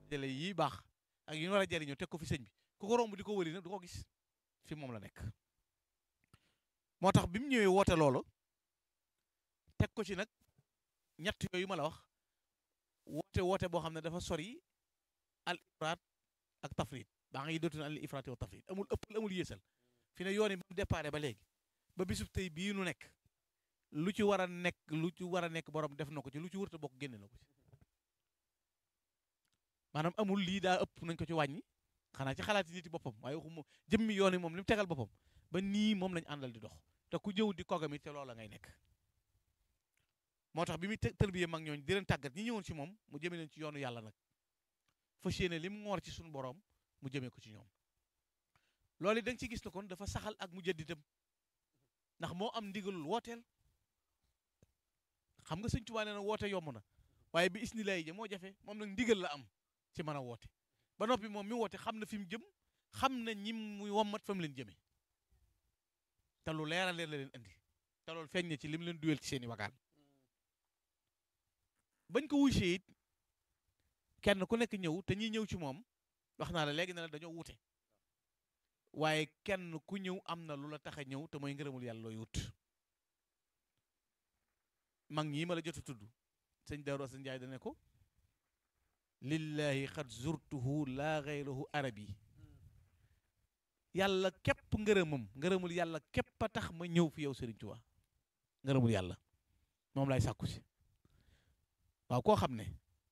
dajale yi baax ak yi ñu war a jariñoo teg ko fi sëñ bi ku ko romb di ko wëri nag du ko gis fi moom la nekk moo tax bi mu ñëwee woote loolu teg ko ci nag ñett yooyu ma la wax woote woote boo xam ne dafa sori al ifraat ak tafrit baa nga yi dootu na al ifraat wa tafrit amul ëppal amul yéesal fi ne yoon yi ba mu déparé ba léegi ba bisub tey bii nu nekk lu ci war a nekk lu ci war a nekk borom def na ko ci lu ci wërta bokk génne na ko ci maanaam amul lii daa ëpp nañ ko ci wàññi xanaa ci xalaati nit yi boppam waaye waxuma jëmmi yoon yi moom li mu tegal boppam ba nii moom lañ àndal di dox te ku jëw di kogam it te loola ngay nekk moo tax bi muy tërbiyee mag ñooñ di leen tàggat ñi ñëwoon ci moom mu jëme leen ci yoonu yàlla nag fas yéene li mu ngoor ci suñu borom mu jëmee ko ci ñoom loolu da nga ci gis ne kon dafa saxal ak mu jëdditam ndax moo am ndigalul wooteel xam nga sëñ Tuubaa nee na woote yomb na waaye bi isnilaay ja moo jafe moom nag ndigal la am ci mën a woote ba noppi moom mi woote xam na fi mu jëm xam na ñi muy wommat fa mu leen jëmee te lu leeral leen la leen indi te loolu feeñ na ci li mu leen duwel ci seeni wagaan bañ ko wuysee it kenn ku nekk ñëw te ñi ñëw ci moom wax naa la léegi ne la dañoo wute waaye kenn ku ñëw am na lu la tax a ñëw te mooy ngërëmul yàlla looy wut mag ñii ma la jot a tudd sëñ Daaru Asan Njaay dane ko lillahi xad zurtuhu laa gayrahu arabi yàlla képp ngërëmam ngërëmul yàlla képp a tax ma ñëw fi yow Sëriñ Tuubaa ngërëmul yàlla moom laay sàkku si waaw koo xam ne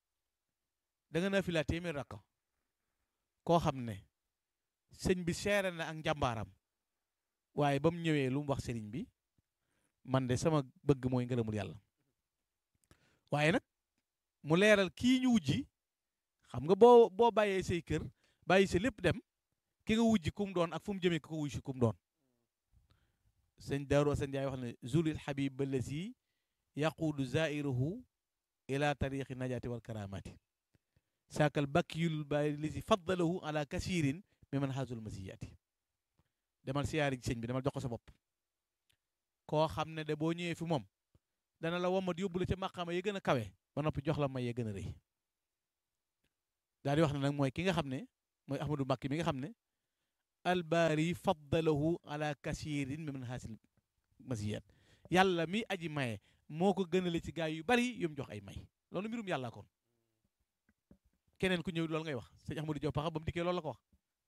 da nga naa fi laa téeméer rakka koo xam ne sëñ bi seere na ak njàmbaaram waaye ba mu ñëwee lu mu wax sëriñ bi man de sama bëgg mooy ngërëmul yàlla waaye nag mu leeral kii ñu wujji xam nga boo boo bàyyee say kër bàyyi sa lépp dem ki nga wujji kum doon ak fu mu jëmee ki ko wujji kum doon sëñ Daaru Asan Njaay wax ne zulil habib balasi yaquudu zairuhu ila tariqi najaati wal karamati saakal bakkiyul baay lisi faddalahu ala kasirin mi man xaasul masiyaati demal siyaari sëñ bi demal jox ko sa bopp koo xam ne de boo ñëwee fi moom dana la womat yóbbu la ca maqaama ya gën a kawe ba noppi jox la may ya gën a rëy daal di wax ne nag mooy ki nga xam ne mooy ahmadou mbàkki mi nga xam ne albaari faddalahu ala kasirin mi man xaasil masiyat yàlla mi aji maye moo ko gënale ci gaay yu bari yu mu jox ay may loolu mbirum yàlla kon keneen ku ñëw loolu ngay wax sëñ ahmadou Diop paxa ba mu dikkee loolu la ko wax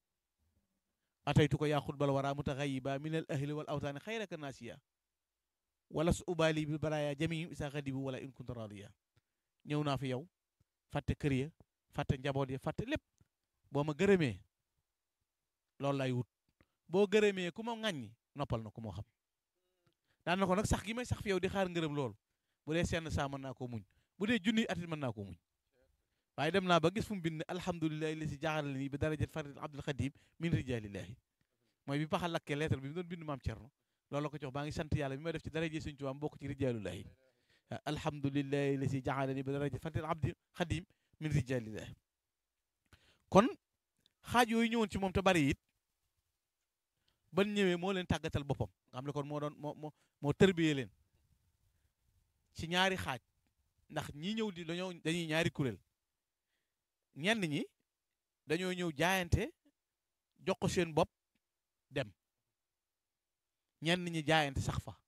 ataytu ko yaa xutbal wara mutaxayiba min al ahli wal awtaani xayraka naasiya wala su ubaali bi baraya jamihim isa xadibu wala in kunta radiya ñëw naa fi yow fàtte kër ya fàtte njaboot ya fàtte lépp boo ma gërëmee loolu lay wut boo gërëmee ku ma ŋàññi noppal na ku moo xam daan na ko nag sax gi may sax fi yow di xaar ngërëm loolu bu dee senn saa mën naa koo muñ bu dee junni atit mën naa koo muñ waaye dem naa ba gis fu mu bind alhamdulilahi li si jaaxale nii bi darajat farid abdul xadim min rijalillahi mooy bi paxa lakkee lettre bi mu doon bind maam Cerno loolu la ko jox baa ngi sant yàlla bi ma def ci daraje Sëñ Tuubaa bokk ci rijalullahi alhamdulilahi li si jaaxale nii bi darajat farid abdul xadim min rijalillahi kon xaaj yooyu ñëwoon ci moom te bari it ban ñëwee moo leen tàggatal boppam nga xam ne kon moo doon moo moo moo tërbiyee leen ci ñaari xaaj ndax ñi ñëw di dañoo dañuy ñaari kuréel ñenn ñi dañoo ñëw jaayante jox ko seen bopp dem ñenn ñi jaayante sax fa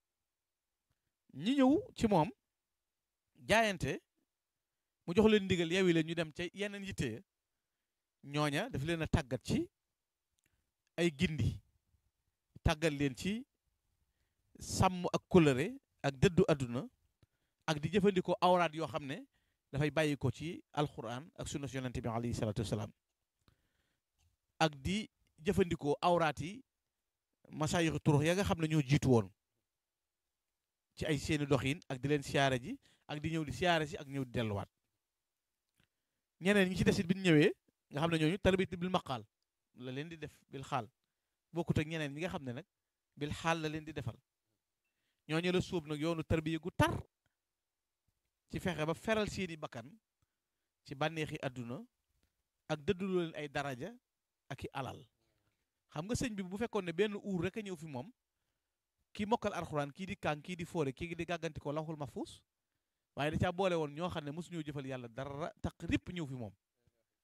ñi ñëw ci moom jaayante mu jox leen ndigal yewi leen ñu dem ca yeneen yitte ñooña daf leen a tàggat ci ay gindi tàggat leen ci sàmm ak kóllëre ak dëddu àdduna ak di jëfandikoo awraat yoo xam ne dafay bàyyi ko ci alquran ak sunna yonente bi alayhi salatu wasalaam ak di jëfandikoo awraat yi masayixu turux ya nga xam ne ñoo jiitu woon ci ay seeni doxin ak di leen siyaare ji ak di ñëw di siyaare si ak ñëw di delluwaat ñeneen ñi ci desit bi ñu ñëwee nga xam ne ñooñu tarbit bil maqaal la leen di def bil xaal bokkut ak ñeneen ñi nga xam ne nag bil xaal la leen di defal ñooñu la suub nag yoonu tarbiya gu tar ci fexe ba feral seeni bakkan ci bànneexi àdduna ak dëdduloo leen ay daraja ak i alal xam nga sëñ bi bu fekkoon ne benn uur rek a ñëw fi moom kii mokkal alxuraan kii di kàng kii di foore kii di gàgganti ko lawxul mahfuus waaye da caa boole woon ñoo xam ne mosuñoo jëfal yàlla dara tax ripp ñëw fi moom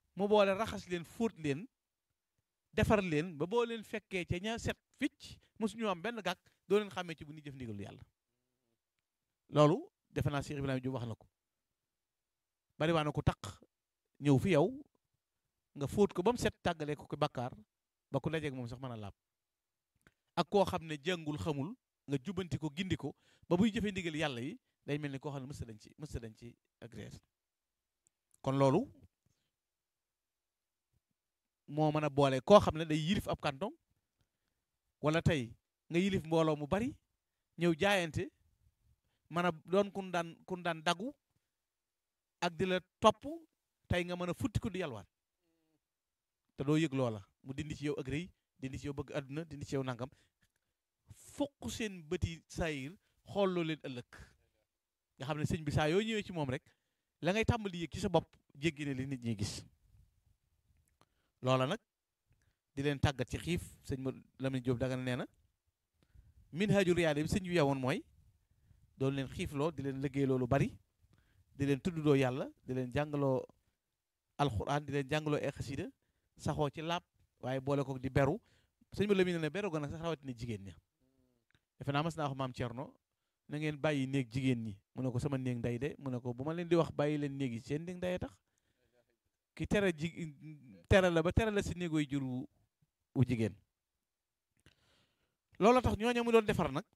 mu boole raxas leen fóot leen defar leen ba boo leen fekkee ca ña set ficc mosuñu am benn gàkk doo leen xàmmee ci bu ñuy jëf ndigalu yàlla loolu defe naa Cheikh Ibrahima Diop wax na ko bari waa na ko taq ñëw fi yow nga fóot ko ba mu set tàggalee ko ko bàkkaar ba ku dajeeg moom sax mën a laab ak koo xam ne jàngul xamul nga jubbanti ko gindi ko ba buy jëfee ndigal yàlla yi day mel ni koo xam ne mësta dañ ci mësta dañ ci ak reer kon loolu moo mën a boole koo xam ne day yilif ab canton wala tey nga yilif mbooloo mu bari ñëw jaayante mën a doon kun daan kun daan dagu ak di la topp tey nga mën a futti ko di yalwaan te doo yëg loola mu dindi ci yow ak rëy dindi ci yow bëgg àdduna dindi ci yow nangam fokk seen bëti saayir xool loo leen ëllëg nga xam ne sëñ bi saa yoo ñëwee ci moom rek la ngay tàmbali yëg ci sa bopp jéggi ne li nit ñi gis loola nag di leen tàggat ci xiif sëñ ma Lamine Diop Dagana nee na min haju riyaade bi sëñ bi yowoon mooy doon leen xiifloo di leen liggéey loolu bari di leen tuddloo yàlla di leen jàngaloo alxuraan di leen jàngaloo ay xasida saxoo ci laab waaye boole ko di beru sëñ ma Lamine ne beru ga nag sax rawatina jigéen ña defe naa mas naa wax maam Thierno na ngeen bàyyi néeg jigéen ñi mu ne ko sama néeg nday de mu ne ko bu ma leen di wax bàyyi leen néeg yi seen néeg ndayee tax ki tere ji tere la ba tere la si néegoy jur wu jigéen loolu tax ñooñu mu doon defar nag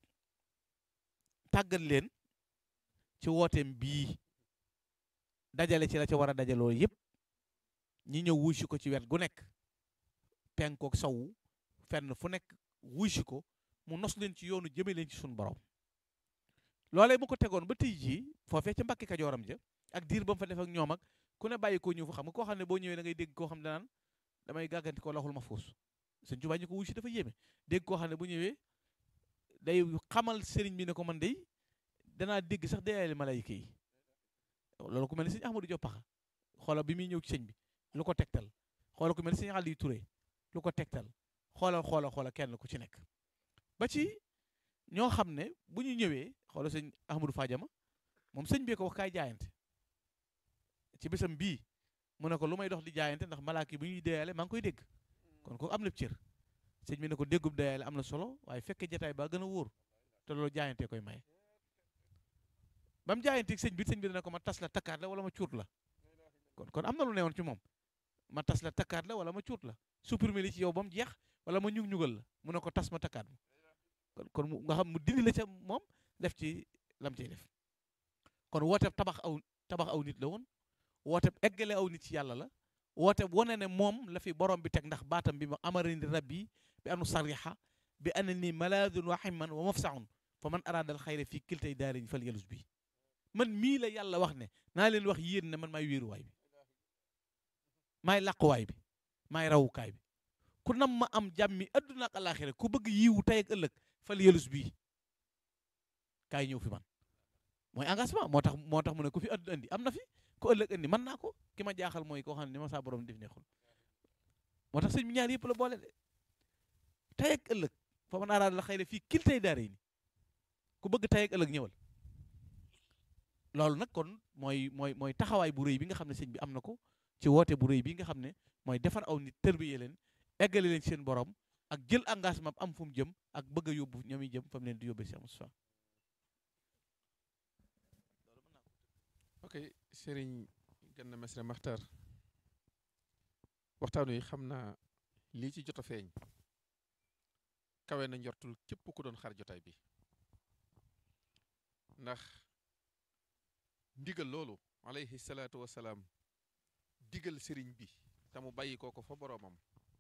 tàggat leen ci wooteem bii dajale ci la ca war a dajaloo yépp ñi ñëw wuusi ko ci wet gu nekk penkook sawu fenn fu nekk wuusi ko mu nos leen ci yoonu jëme leen ci suñu borom loolee mu ko tegoon ba tey jii foofee ca mbakki kajooram ja ak diir ba mu fa def ak ñoom ak ku ne bàyyi koo ñëw fa xam nga koo xam ne boo ñëwee da ngay dégg koo xam ne danaan damay gàgganti ko laxul ma fuus sëñ Tuubaa ñu ko wuy si dafa yéeme dégg koo xam ne bu ñëwee day xamal sëriñ bi ne ko man day danaa dégg sax deyaale malayka yi loolu ku mel ni sëñ Ahmadou Diop Paxa xoola bi muy ñëw ci sëñ bi lu ko tegtal xoola ku mel ni sëñ Aliou Touré lu ko tegtal xoolal xoola xoola kenn ku ci nekk ba ci ñoo xam ne bu ñu ñëwee xoola sëñ Ahmadou Fadiama moom sëñ bee ko wax kaay jaayante ci bésam bii mu ne ko lu may dox di jaayante ndax malaaka yi bu ñuy deyaale maa ngi koy dégg kon ko am na cër sëñ bi ne ko déggub deyaale am na solo waaye fekke jataay ba gën a wóor te loolu jaayante koy maye ba mu jaayanteeg sëñ bi sëñ bi dana ko ma tas la takkaat la wala ma cuut la kon kon am na lu newoon ci moom ma tas la takkaat la wala ma cuut la supprimer li ci yow ba mu jeex wala ma ñug ñugal la mu ne ko tas ma takkaat ma kon kon mu nga xam mu dindi la ca moom def ci lam ciy def kon woote tabax aw tabax aw nit la woon woote eggale aw nit ci yàlla la woote wane ne moom la fi borom bi teg ndax baatam bi ma amarani rabbi bi anu sariha bi ana ni malaadun wa himman wa mafsaun fa man araadal xayra fii kiltay daariñ fal yalus bi man mii la yàlla wax ne naa leen wax yéen ne man maay wéeruwaay bi maay làquwaay bi maay rawukaay bi ku nam ma am jàmmi adduna ak alaxira ku bëgg yiwu tey ak ëllëg fal yalus bii kaay ñëw fi man mooy engagement moo tax moo tax mu ne ku fi adduna andi am na fi ku ëllëg andi mën naa ko ki ma jaaxal mooy koo xam ne ni ma saa borom def neexul moo tax sëñ bi ñaar yëpp la boole de tey ak ëllëg fa man araada la xayra fii kil tey daare ni ku bëgg tey ak ëllëg ñëwal loolu nag kon mooy mooy mooy taxawaay bu rëy bi nga xam ne sëñ bi am na ko ci woote bu rëy bi nga xam ne mooy defar aw nit tërbiye leen eggale leen seen borom ak jël engagement am fu mu jëm ak bëgg a yóbbu ñoom yi jëm fa mu leen di yóbbee si Moustapha ok sëriñ Gana Messere Maxtar waxtaan wi xam naa lii ci jot a feeñ kawe na njortul képp ku doon xar jotaay bi ndax ndigal loolu alayhi salaatu wasalaam digal sëriñ bi te mu bàyyi ko ko fa boroomam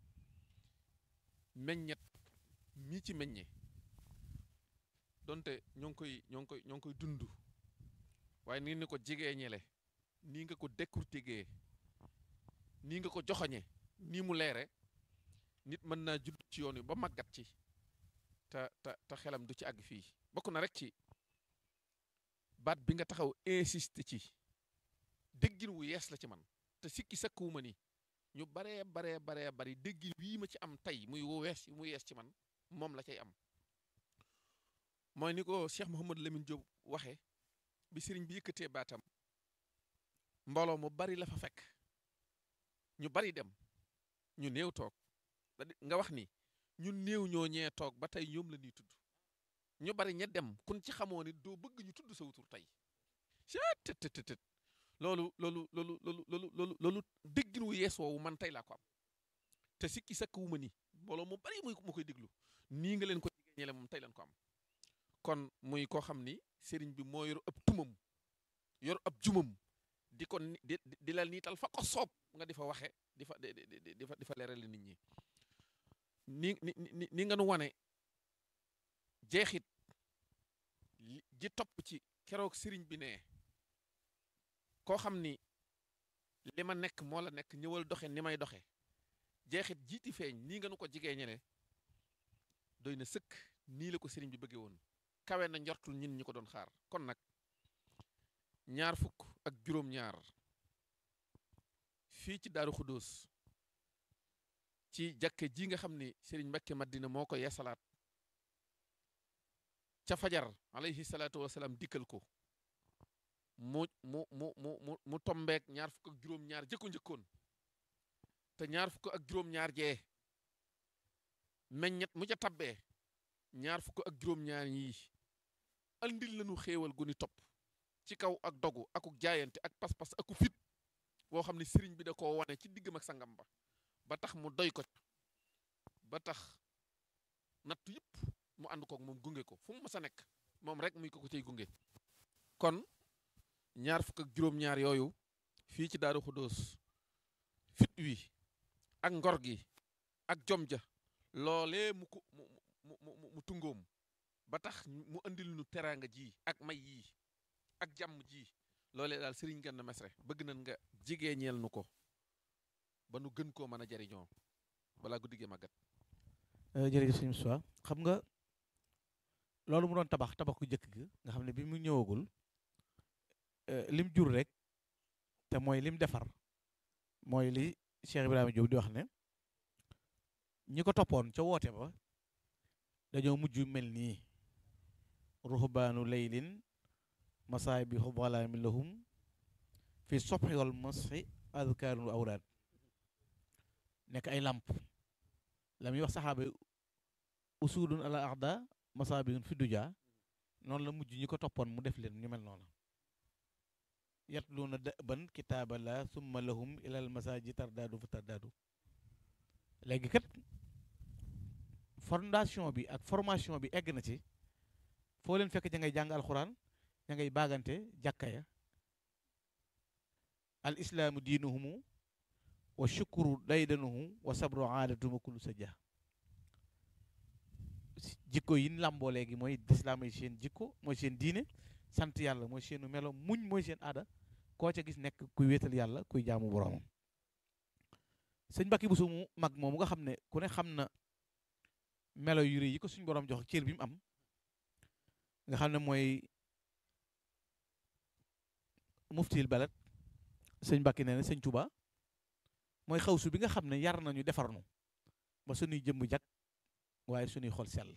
meññet mii ci meññe donte ñoo ngi koy ñoo ngi koy ñoo ngi koy dund waaye nii ni ko jigee ñele nii nga ko décortiquer nii nga ko joxoñe nii mu leere nit mën naa judd ci yoon wi ba màggat ci te te te xelam du ci àgg fii bokk na rek ci baat bi nga taxaw insiste ci déggin wu yees la ci man te sikki sakkuwuma ni ñu baree baree baree bari déggin wii ma ci am tey muy wu wees mu yees ci man moom la cay am mooy ni ko Cheikh Mouhamadou Lamine Diop waxe bi sëriñ bi yëkkatee baatam mbooloo mu bari la fa fekk ñu bari dem ñu néew toog nga wax ni ñu néew ñoo ñee toog ba tey ñoom la ñuy tudd ñu bari ña dem kun ci xamoo ni doo bëgg ñu tudd sa wutur tey tët tët tët loolu loolu loolu loolu loolu loolu loolu déggin wu yees woowu man tey laa ko am te sikki sakk wu ma ni mbooloo mu bari muy mu koy déglu nii nga leen ko jigéen ñele moom tey leen ko am kon muy koo xam ni sëriñ bi moo yor ab tumam yor ab jumam di ko di di la niital fa ko soob nga di fa waxe di fa di fa di fa leerale nit ñi ni ni ni nga nu wane jeexit ji topp ci keroog sëriñ bi ne koo xam ni li ma nekk moo la nekk ñëwal doxe ni may doxe jeexit jiiti feeñ nii nga nu ko jigee ñele doy na sëkk nii la ko sëriñ bi bëggee woon kawe na njortul ñin ñi ko doon xaar kon nag ñaar fukk ak juróom-ñaar fii ci Daaru Xudóos ci jàkke ji nga xam ni sëriñ Mbakke Madina moo ko yeesalaat ca fajar alayhi salaatu wasalaam dikkal ko mu mu mu mu mu tombeek ñaar fukk ak juróom-ñaar jëkko njëkkoon te ñaar fukk ak juróom-ñaar jee meññet mu ca tabbee ñaar fukk ak juróom-ñaar yi andil lañu xéewal gu ni topp ci kaw ak dogu akuk jaayante ak pas-pas aku fit boo xam ne sëriñ bi da koo wane ci diggam ak sangam ba ba tax mu doy ko ba tax nattu yëpp mu ànd kook moom gunge ko fu mu mës a nekk moom rek muy ko ko cay gunge kon ñaar fukk ak juróom-ñaar yooyu fii ci Daaru Xudóos fit wi ak ngor gi ak jom ja loolee mu ko mu mu mu mu tungoom ba tax mu andil nu teraanga ji ak may yii ak jàmm ji loolee daal sëriñ Gana Messere bëgg nañ nga jigee ñeel nu ko ba nu gën koo mën a jariñoo balaa guddi gi màggat jërëjëf sëñ Moussa xam nga loolu mu doon tabax tabax ku jëkk gi nga xam ne bi mu ñëwagul lim jur rek te mooy lim defar mooy li Cheikh Ibrahima Diop di wax ne ñi ko toppoon ca woote ba dañoo mujj mel nii ruhbaanu laylin masaay bi xubalaami lahum fi sobxi wal masxi adkaarun awraad nekk ay làmp la muy wax saxaaba usudun ala axda masaabihun fi duja noonu la mujj ñi ko toppoon mu def leen ñu mel noonu yatluuna dëban kitaabala summa lahum ilal masaaji tardaadu fa tardaadu léegi kat fondation bi ak formation bi egg na ci foo leen fekk ña ngay jàng alxuraan ña ngay baagante jàkka ya al islaamu diinuhumu wa shukru daydanuhu wa sabru aadatuma kullu sajja jikko yi làmboo léegi mooy lislaam mooy seen jikko mooy seen diine sant yàlla mooy seenu melo muñ mooy seen aada koo ca gis nekk kuy wéetal yàlla kuy jaamu boroomam sëñ Mbàkke Buso mu mag moomu nga xam ne ku ne xam na melo yu rëy yi ko suñ boroom jox cër bi mu am nga xam ne mooy muftil balad sëñ Mbàkke nee na sëñ Tuba mooy xawsu bi nga xam ne yar nañu defar nu ba suñuy jëmm jag waaye suñuy xol sell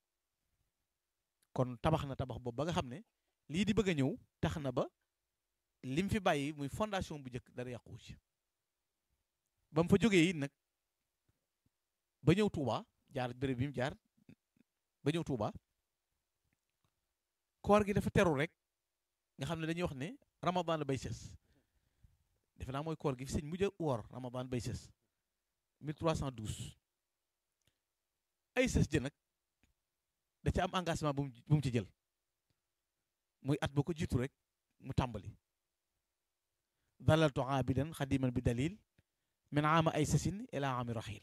kon tabax na tabax boobu ba nga xam ne lii di bëgg a ñëw tax na ba lim fi bàyyi muy fondation bu njëkk dara yàquwu ci ba mu fa jógee it nag ba ñëw Touba jaar béréb bi mu jaar ba ñëw Touba koor gi dafa teru rek nga xam ne dañuy wax ne ramadan bay sës defe naa mooy koor gi fi sëñ mujj a woor ramadan bay sës 1312 ay sës jë nag da ca am engagement bu mu bu mu ci jël muy at ba ko jiitu rek mu tàmbali dalaltu aabidan xadiman bi dalil min aama ay sasin ila aami rahil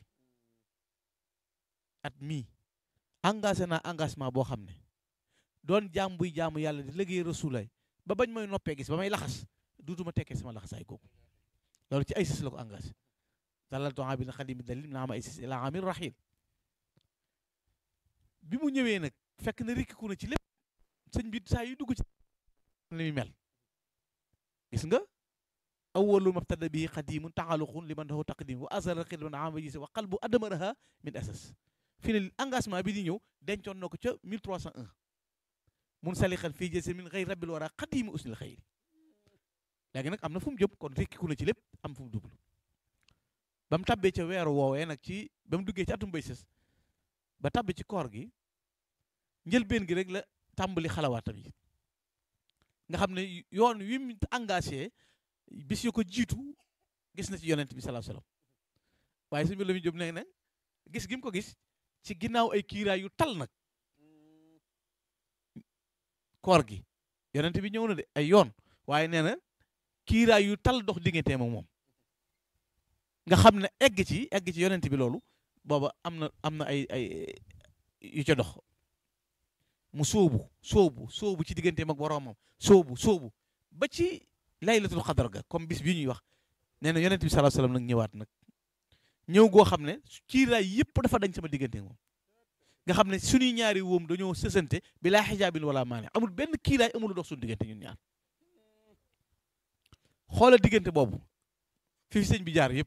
at mii engagé naa engagement boo xam ne doon jaam buy jaamu yàlla di liggéey rasulaay ba bañ may noppee gis ba may laxas duutuma tekkee sama laxasaay googu loolu ci ay sas la ko engagé dalaltu aabidan xadiman bi dalil min aama ay sasin ila aami rahil bi mu ñëwee nag fekk na rikkiku na ci lépp sëñ bi saa yu dugg ci li muy mel gis nga awwalu mabtada bi xadimun taxaluqun liman lahu taqdim wa azara xidman ama gis wa qalbu adamaraha min asas fi ne engagement bi di ñëw dencoon na ko ca 1301 mun salixan fii jëse min xëy rabbil wara xadimi usnil xëyri léegi nag am na fu mu jëm kon rikkiku na ci lépp am fu mu jublu ba mu tabbee ca weeru woowee nag ci ba mu duggee ci atum bay sës ba tabbi ci koor gi njëlbeen gi rek la tàmbali xalawaatam yi nga xam ne yoon wi mu engagé bis yu ko jiitu gis na ci yonent bi sallallahu alayhi wasallam waaye sëñ bi la muy jóg nee na gis gi mu ko gis ci ginnaaw ay kiiraay yu tal nag koor gi yonent bi ñëw na de ay yoon waaye nee na kiiraay yu tal dox diggante moom moom nga xam ne egg ci egg ci yonent bi loolu booba am na am na ay ay yu ca dox mu sóobu sóobu sóobu ci digganteem ak boroomam sóobu sóobu ba ci laylatul xadar ga comme bis bi ñuy wax nee na yonent bi sallallahu alayhi wasallam nag ñëwaat nag ñëw goo xam ne kiiraay yëpp dafa dañ sama diggante moom nga xam ne suñuy ñaari wóom dañoo sësante bi laa xijaabin wala maane amul benn kiiraay amul dox suñu diggante ñun ñaar xoola diggante boobu fi fi sëñ bi jaar yëpp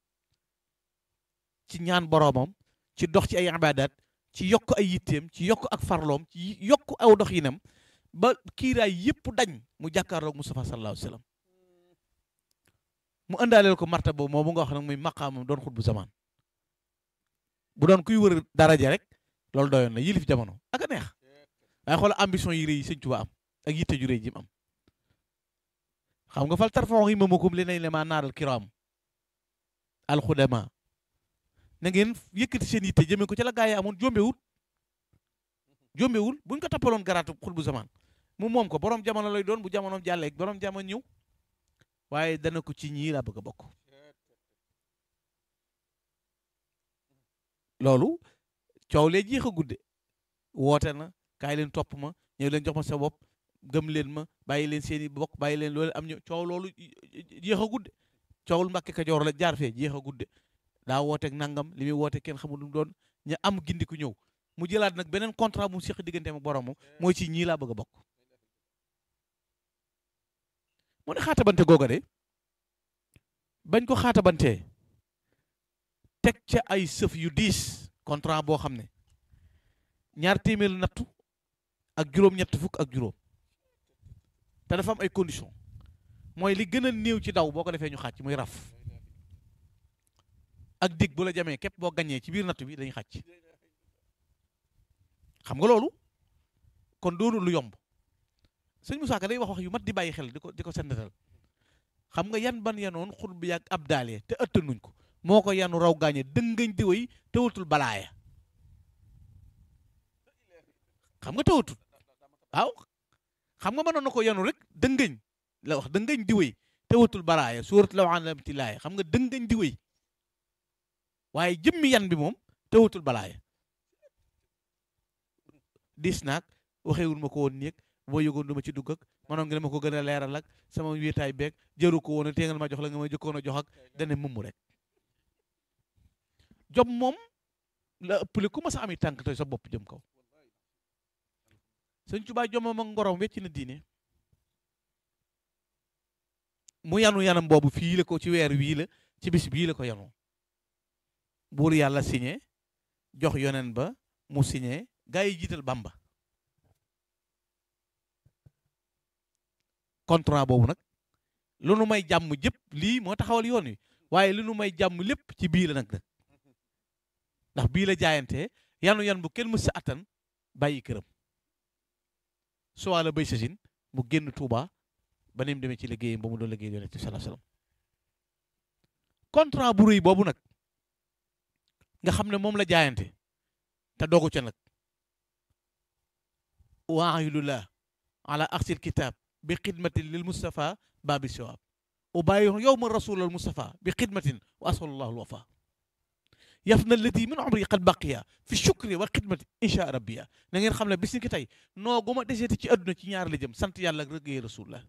ci ñaan boroomam ci dox ci ay ibaadaat ci yokk ay yitteem ci yokk ak farloom ci yokk aw dox yinam ba kiiraay yëpp dañ mu jàkkaarloog Mustafa sallallahu alayhi wasallam mu ëndaaleel ko marta boobu moom mu nga wax nag muy maqaamam doon xut bu zaman bu doon kuy wër daraja rek loolu doyoon na yilif jamono ak a neex waaye xoola ambition yi rëy yi sëñ Tuubaa am ak yitte ju rëy ji mu am xam nga fal tarfaxu himamakum li nañ le maa naaral kiraam alxudama na ngeen yëkkati seen yitte jëmee ko ci la gaa yi amoon jombewul jombewul buñ ko tappaloon garaatu xut bu zaman mu moom ko borom jamono lay doon bu jamonoom jàllee borom jamono ñëw waaye dana ko ci ñii laa bëgg a bokk loolu coow lee jeex a gudde woote na kaay leen topp ma ñëw leen jox ma sa bopp gëm leen ma bàyyi leen seeni bokk bàyyi leen loolu am ñu coow loolu jeex a gudde coowul Mbàkke Kajoor la jaar fee jeex a gudde daa wooteeg nangam li muy woote kenn xamul lu mu doon ña am gindi ku ñëw mu jëlaat nag beneen contrat mu seq digganteem ak boromam mooy ci ñii laa bëgg a bokk mu ne xaatabante googa de bañ ko xaatabantee teg ca ay sëf yu diis contrat boo xam ne ñaar téeméer nattu ak juróom-ñett fukk ak juróom te dafa am ay condition mooy li gën a néew ci daw boo ko defee ñu xàcc muy raf ak dig bu la jamee képp boo gañee ci biir nattu bi dañuy xàcc xam nga loolu kon doonu lu yomb sëñ Moussa Ka day wax wax yu mat di bàyyi xel di ko di ko sendatal xam nga yan ban yanoon xur bi yàgg ab daalee te ëttanuñ ko moo ko yanu raw gaañe dëngañ di way tewatul balaaya xam nga tewatul waaw xam nga mënoon na ko yanu rek dëngañ la wax dëngañ di way tewatul balaaya suurat law alamti laaya xam nga dëngañ di way waaye jëmmi yan bi moom tewatul balaaya dis naag waxeewul ma ko woon néeg boo yëgoon du ma ci dugg ak manoon nga ma ko gën a leeral ak sama wéetaay beeg jëru ko woon a téengal ma jox la nga ma jëkkoon a jox ak dane mumm rek jom moom la ëppale ku ma sa ami tànk tey sa bopp jëm kaw sëñ Tuubaa jomam ak ngorom wecc na diine mu yanu yanam boobu fii la ko ci weer wii la ci bis bii la ko yanu buur yàlla signé jox yonen ba mu signé gaa yi jiital Bamba contrat boobu nag lu nu may jàmm jëpp lii moo taxawal yoon wi waaye lu nu may jàmm lépp ci bii la nag nag ndax bii la jaayantee yanu yan bu kenn mës sa attan bàyyi këram suwaa la bay sasin mu génn Touba ba ni mu demee ci liggéeyam ba mu doon liggéey yonent bi sallallahu alayhi wasallam contrat bu rëy boobu nag nga xam ne moom la jaayante te dogu ca nag waayulullah ala axsil kitab bi xidmatin lil Mustafa baabi siwaab ubayi yow ma rasulal Mustafa bi xidmatin wa asalullahu alwafa yaf na lati min umri qad baqiya fi shukri wa xidmati insha rabbiya na ngeen xam ne bis ni ki tey noo gu ma deseeti ci àdduna ci ñaar la jëm sant yàlla ak rëggee rasulullah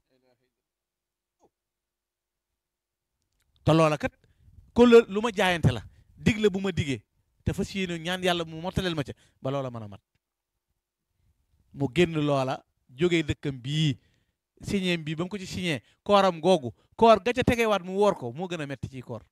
te loola kat ko lu ma jaayante la digle bu ma digee te fas yéene ñaan yàlla mu mottaleel ma ca ba loola mën a mat mu génn loola jógee dëkkam bii signé bii ba mu ko ci signé kooram googu koor ga ca tegewaat mu woor ko moo gën a metti ci koor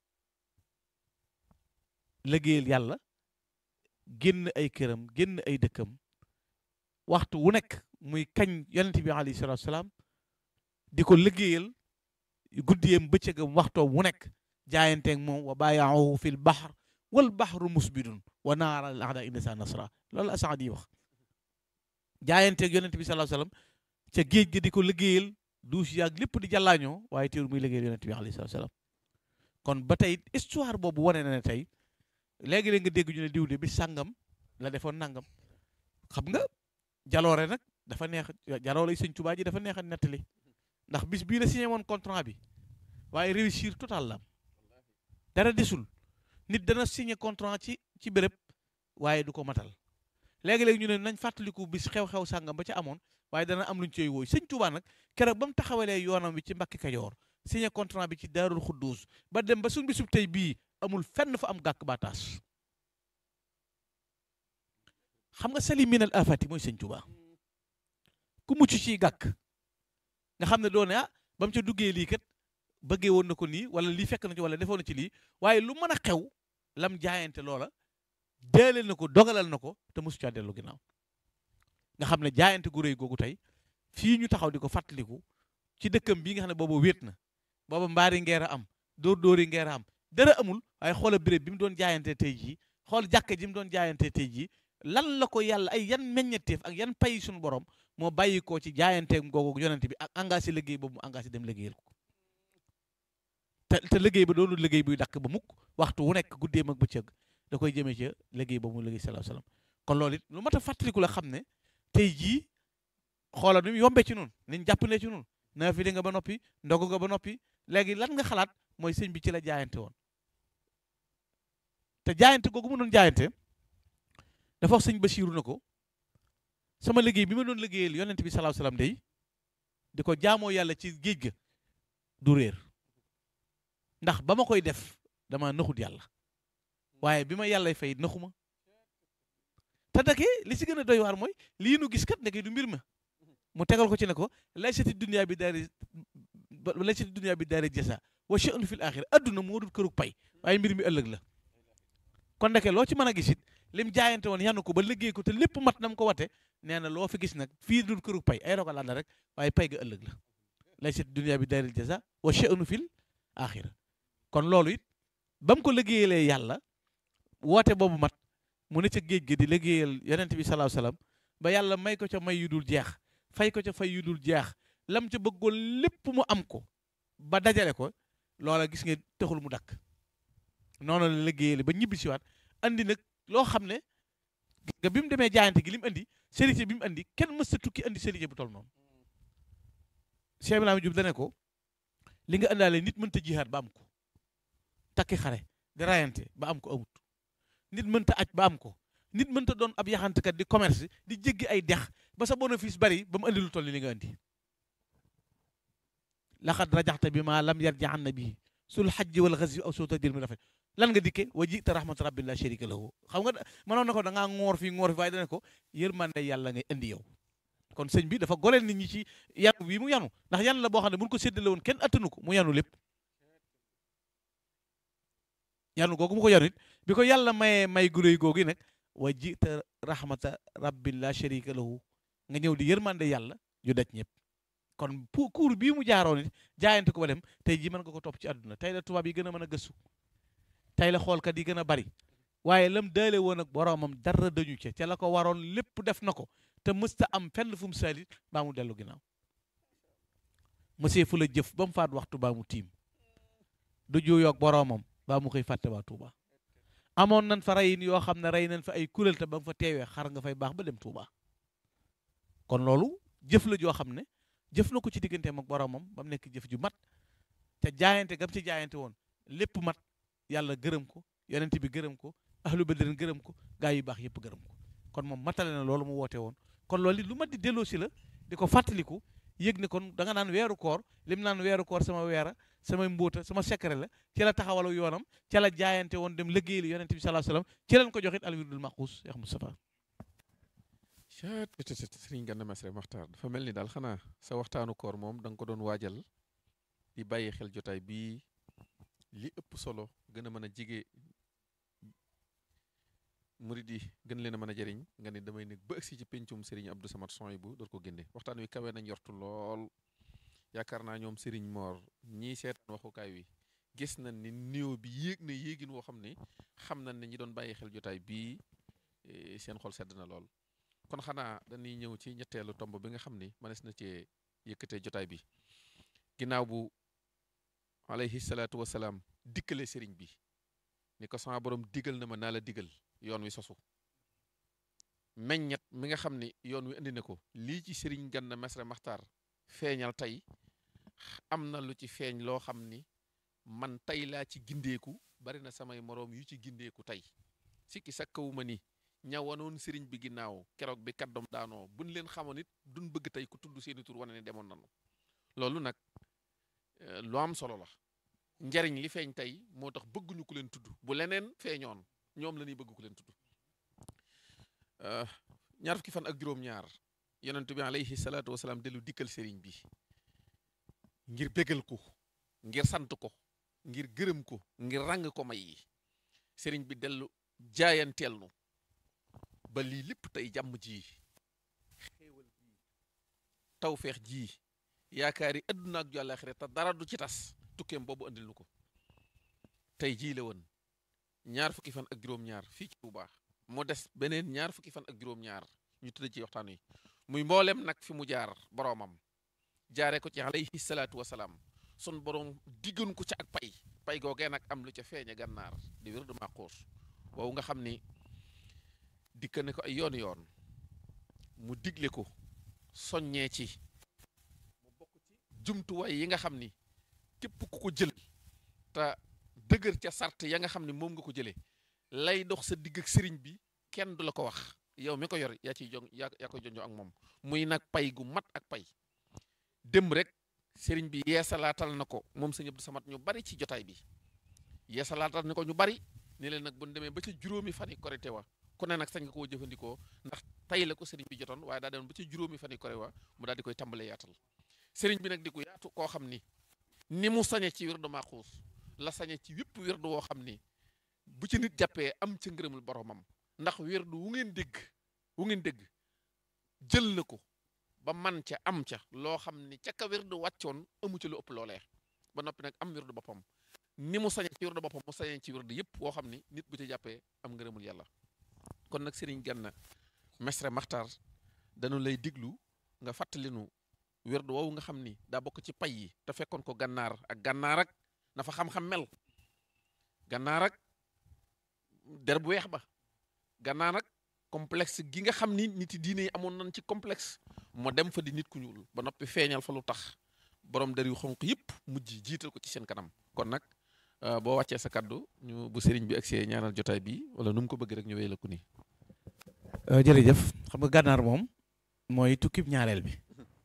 liggéeyal yàlla génn ay këram génn ay dëkkam waxtu wu nekk muy kañ yonent bi alayhi salaatu salaam di ko liggéeyal guddiyam bëccëgam waxtoom wu nekk jaayanteeg moom wa baayaahu fil bahr wal bahru musbidun wa naara al aada insa nasra loolu asaad yi wax jaayanteeg yonent bi sallallahu alayhi wasallam ca géej gi di ko liggéeyal duus yaag lépp di jàllaañoo waaye teewul muy liggéeyal yonent bi alayhi salaam kon ba tey histoire boobu wane na ne tey léegi-léeg nga dégg ñu ne diw de bi sàngam la defoon nangam xam nga jaloore nag dafa neex jaloore yi sëñ Tuubaa ji dafa neex a nettali ndax bis bii la signé woon contrat bi waaye réussir total la am dara desul nit dana signé contrat ci ci béréb waaye du ko matal léegi-léegi ñu ne nañ fàttaliku bis xew-xew sàngam ba ca amoon waaye dana am luñ cey wooy sëñ Tuubaa nag keroog ba mu taxawalee yoonam bi ci Mbàkke Kajoor signé contrat bi ci Daarul Xudduus ba dem ba suñ bisub tey bii amul fenn fa am gàkk ba taas xam nga sali minal afati mooy sëñ Tuubaa ku mucc ci gàkk nga xam ne doone ah ba mu ca duggee lii kat bëggee woon na ko nii wala lii fekk na ci wala defoon na ci lii waaye lu mën a xew lam jaayante loola deeleel na ko dogalal na ko te mosu caa dellu ginnaaw nga xam ne jaayante gu rëy googu tey fii ñu taxaw di ko fàttaliku ci dëkkam bii nga xam ne booba wéet na booba mbaari ngeer a am dóor dóori ngeer a am dara amul waaye xoola béréb bi mu doon jaayante tey jii xool jàkka ji mu doon jaayante tey jii lan la ko yàlla ay yan meññeteef ak yan pay suñu borom moo bàyyi ko ci jaayanteem googu yonent bi ak engagé liggéey boobu mu engagé dem liggéeyal ko te te liggéey ba doonul liggéey buy dakk ba mukk waxtu wu nekk guddeem ak bëccëg da koy jëmee ca liggéey ba mu liggéey sallallahu alayhi wasallam kon loolu it lu mat a fàttaliku la xam ne tey jii xoola nu mu yombee ci noonu niñ jàppalee ci noonu naa fi di nga ba noppi ndogu nga ba noppi léegi lan nga xalaat mooy sëñ bi ci la jaayante woon te jaayante googu mu doon jaayante dafa wax sëñ Basiiru na ko sama liggéey bi ma doon liggéeyal yonent bi sallallahu alayhi wasallam day di ko jaamoo yàlla ci géej ga du réer ndax ba ma koy def dama naxut yàlla waaye bi ma yàllay fay naxuma te dake li ci gën a doy waar mooy lii nu gis kat ndeke du mbir ma mu tegal ko ci ne ko laysati dunya bi daari laysati dunya bi daari jasa wa sha'nu fil axira adduna moo dul kërug pay waaye mbir mi ëllëg la kon ndeke loo ci mën a gis it lim jaayante woon yanu ko ba liggéey ko te lépp mat nam ko wate nee na loo fi gis nag fii dul kërug pay ay rogalaan la rek waaye pay ga ëllëg la laysati dunya bi daari jasa wa sha'nu fil axira kon loolu it ba mu ko liggéeyalee yàlla woote boobu mat mu ne ca géej gi di liggéeyal yonent bi salaahu salaam ba yàlla may ko ca may yu dul jeex fay ko ca fay yu dul jeex lam ca bëggoon lépp mu am ko ba dajale ko loola gis nga taxul mu dakk noonu la liggéeyale ba ñibbi siwaat andi nag loo xam ne nga bi mu demee jaayante gi li mu andi sérité bi mu andi kenn mës sa tukki andi sérité bu tol noonu Cheikh Ibrahima Diop dane ko li nga andaale nit mënta jihaat ba am ko takki xare di rayante ba am ko amut nit mënta aj ba am ko nit mënta doon ab yaxantekat di commerce di jéggi ay dex ba sa bénéfice bari ba mu andi lu toll ni li nga andi laxad rajaxta bi ma lam yarji an nabii sul xajji wal xasi aw soo tajir mi rafet lan nga dikke wa jita rahmatu rabbi la sharika lahu xam nga mënoon na ko da ngaa ngoor fii ngoor fi waaye dana ko yërmande yàlla ngay indi yow kon sëñ bi dafa goleel nit ñi ci yanu wi mu yanu ndax yan la boo xam ne buñ ko séddale woon kenn attanu ko mu yanu lépp yanu googu mu ko yanu it bi ko yàlla mayee may guréy googu nag wa jita rahmata rabbi la sharika lahu nga ñëw di yërmande yàlla ju daj ñëpp kon pour cours bii mu jaaroon it jaayante ko ba dem tey ji mën nga ko topp ci àdduna tey la tubaab yi gën a mën a gëstu tey la xoolkat yi gën a bari waaye lam daale woon ak boroomam dara dañu ca ca la ko waroon lépp def na ko te mësta am fenn fu mu salit baa mu dellu ginnaaw monsieur fu la jëf ba mu faat waxtu baa mu tiim du juyoog boroomam baa mu koy fàtte waa Touba amoon nañ fa reyin yoo xam ne rey nañ fa ay kuréel te ba nga fa teewee xar nga fay baax ba dem Touba kon loolu jëf la joo xam ne jëf na ko ci digganteem ak boroomam ba mu nekk jëf ju mat te jaayante gam ci jaayante woon lépp mat yàlla gërëm ko yonent bi gërëm ko ahlu badrin gërëm ko gaa yu baax yëpp gërëm ko kon moom matale na loolu mu woote woon kon loolu it lu mat di delloo si la di ko fàttaliku yëg ne kon da nga naan weeru koor lim naan weeru koor sama weera sama mbóota sama secret la ci la taxawalu yoonam ci la jaayante woon dem liggéeyal yonent bi sallallahu alayhi wasallam ci lañ ko joxit alwirdul maxuus Cheikh Moustapha caat peut-être sëriñ Gana Messere Maxtaar dafa mel ni daal xanaa sa waxtaanu koor moom da nga ko doon waajal di bàyyi xel jotaay bii li ëpp solo gën a mën a jige murid yi gën leen a mën a jëriñ nga ne damay nekk ba agsi ci pencum sëriñ Abdou Samad Soy bu door ko génne waxtaan wi kawe na njortu lool yaakaar naa ñoom sëriñ Moor ñii seetaan waxukaay wi gis nañ ni néew bi yéeg na yéegin woo xam ni xam nañ ne ñi doon bàyyi xel jotaay bii eh, seen xol sedd na lool kon xanaa dañuy ñëw ci ñetteelu tomb bi nga xam ni mënees na cee yëkkatee jotaay bi ginnaaw bu alayhi salaatu wasalaam dikkale sëriñ bi ni ko sama borom digal na ma naa la digal yoon wi sosu meññet mi nga xam ni yoon wi indi na ko lii ci sëriñ Ganna Messere Maxtaar feeñal tey am na lu ci feeñ loo xam ni man tey laa ci gindeeku bari na samay moroom yu ci gindeeku tey sikki sakkawuma ni ñawanoon sëriñ bi ginnaaw keroog bi kaddom daanoo buñ leen xamoon it duñ bëgg tey ku tudd seeni tur wane ne demoon nanu loolu nag eh, lu am solo la njariñ li feeñ tey moo tax bëgguñu ku leen tudd bu leneen feeñoon ñoom la ñuy bëgg ku leen tudd Euh, ñaar fukki fan ak juróom-ñaar yonent bi alayhi salaatu wasalaam dellu dikkal sëriñ bi ngir bégal ko ngir sant ko ngir gërëm ko ngir ràng ko may yi sëriñ bi dellu jaayanteel nu ba lii lépp tey jàmm ji xéewal ji tawfeex ji yaakaari adduna ak ju àllaaxira te dara du ci tas tukkeem boobu andil nu ko tey jii la woon ñaar fukki fan ak juróom-ñaar fii ci Tuubaa mu des beneen ñaar fukki fan ak juróom-ñaar ñu tëdd ci waxtaan wi muy mboolem nag fi mu jaar boroomam jaare ko ci alayhi salaatu wasalaam sun boroom diggoon ko ca ak pay pay googee nag am lu ca feeñe gànnaar di wér du màquus boobu nga xam ni dikka ne ko ay yoon yoon mu digle ko soññee ci mu bokk ci jumtuwaay yi nga xam ni képp ku ko jël te dëgër ca sart ya nga xam ni moom nga ko jëlee lay dox sa digg ak sëriñ bi kenn du la ko wax yow mi ko yor yaa ciy jong yaa yaa koy jonjoo ak moom muy nag pay gu mat ak pay dem rek sëriñ bi yeesalaatal na ko moom sëñ Abdou Samad ñu bari ci jotaay bi yeesalaatal na ko ñu bari ni leen nag bu ñu demee ba ca juróomi fan yi korite wa ku ne nag sañ nga koo jëfandikoo ndax tey la ko sëriñ bi jotoon waaye daa demoon ba ca juróomi fan yi korite wa mu daal di koy tàmbalee yaatal sëriñ bi nag di ko yaatu koo xam ni ni mu sañe ci wirdu Maxuus la sañe ci wépp wirdu woo xam ni bu ci nit jàppee am ca ngërëmul boromam ndax wirdu wu ngeen dégg wu ngeen dégg jël na ko ba man ca am ca loo xam ni ca ka wirdu wàccoon amu ca lu ëpp loolee ba noppi nag am wirdu boppam ni mu sañee ci wirdu boppam mu sañee ci wirdu yëpp woo xam ni nit bu ca jàppee am ngërëmul yàlla kon nag Sëriñ Ganna Messere Maxtaar dañu lay diglu nga fàttali nu wirdu woowu nga xam ni daa bokk ci pay yi te fekkoon ko gànnaar ak gànnaar ak na fa xam-xam mel gànnaar ak der bu weex ba gannaa nag complexe gi nga xam ni nit yi diine yi amoon nañ ci complexe moo dem fa di nit ku ñuul ba noppi feeñal fa lu tax borom der yu xonq yëpp mujj jiital ko ci seen kanam kon nag boo wàccee sa kaddu ñu bu sëriñ bi agsee ñaanal jotaay bi wala nu mu ko bëgg rek ñu wéy la ko nii. jërëjëf xam nga gànnaar moom mooy tukkib ñaareel bi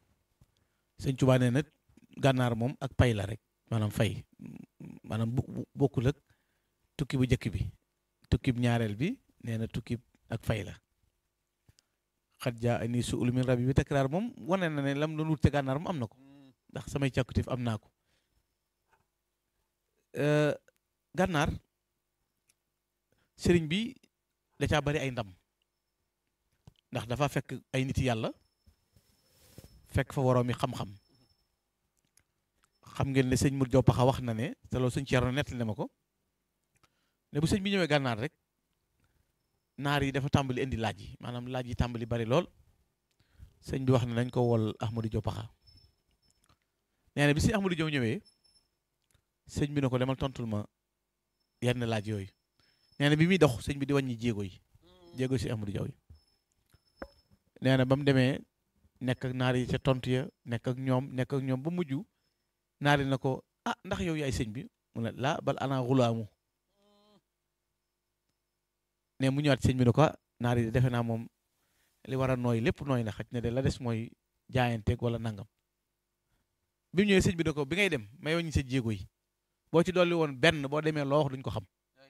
sëñ Tuubaa nee na gànnaar moom ak pay la rek maanaam fay maanaam bu bokkul ak tukki bu njëkk bi tukkib ñaareel bi nee na tukkib ak fay la xat jaa ani su ul min rabbi bi takraar moom wane na ne lam doon wut te gànnaar moom am na ko ndax samay càkkutif am naa ko gànnaar sëriñ bi da caa bari ay ndam ndax dafa fekk ay nit yàlla fekk fa waroomi xam-xam xam ngeen ne sëñ Mur Jaw Paxa wax na ne te loolu sëñ Ceerno nettali na ma ko ne bu sëñ bi ñëwee gànnaar rek naar yi dafa tàmbali indi laaj yi maanaam laaj yi tàmbali bari lool sëñ bi wax ne nañ ko wol Ahmadou Jaw Paxa nee na bi si Ahmadou Jaw ñëwee sëñ bi ne ko demal tontul ma yenn laaj yooyu nee na bi muy dox sëñ bi di wàññi jéego yi jéego si Ahmadou Jaw yi nee na ba mu demee nekk ak naar yi ca tontu ya nekk ak ñoom nekk ak ñoom ba mujj naar yi na ko ah ndax yow yaay sëñ bi mu ne laa bal ana xulaamu ne mu ñëwaat sëñ bi ne ko naar yi defe naa moom li war a nooy lépp nooy na xaj ne de la des mooy jaayanteeg wala nangam bi mu ñëwee sëñ bi ne ko bi ngay dem may wàññi sa jéego yi boo ci dolli woon benn boo demee loo wax duñ ko xam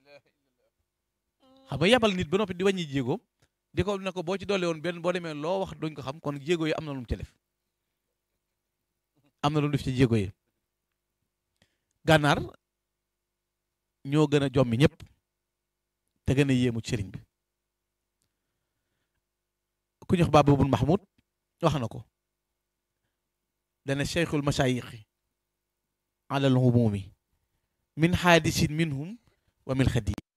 xam nga yabal nit ba noppi di wàññi jéegoom di ko ne ko boo ci dolli woon benn boo demee loo wax duñ ko xam kon jéego yi am na lu mu ci def am na lu mu def ci jéego yi gànnaar ñoo gën a jommi ñëpp te gën a yéemu ci sëriñ bi ku ñu wax Baaba bun Mahmoud wax na ko dana cheikhul mashayixi alal humumi min xaadisin minhum wa min xadi